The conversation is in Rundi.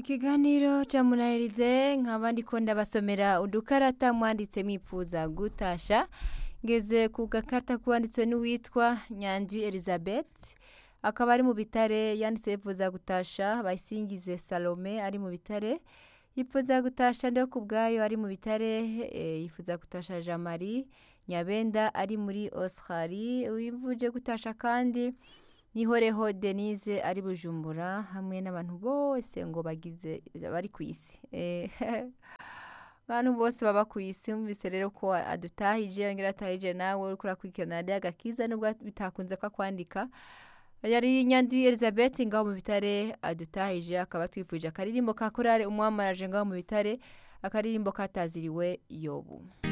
ikiganiro ca munahirize nkaba ndiko ndabasomera udukarata mwanditse mwipfuza gutasha ngeze ku gakarata kwanditswe n'uwitwa nyandwi elizabeth akaba ari mu bitare yanditse yifuza gutasha bayisingize salome ari mu bitare yifuza gutasha ndio ku bwayo ari mu bitare eh, yifuza gutasha jean marie nyabenda ari muri australie wivuje gutasha kandi nihoreho denise ari bujumbura hamwe n'abantu bose ngo bagize bari ku isi Eh, abantu bose baba ku isi mwumvise rero ko adutahije yongera atahije nawe uriko urakurikirana radiyo agakiza nubwo bitakunze ko akwandika yari nyandwi elizabeth ngaho mu bitare adutahije akaba twifuje akaririmbo ka korale umwamaraje ngaho mu bitare akaririmbo kataziriwe yobu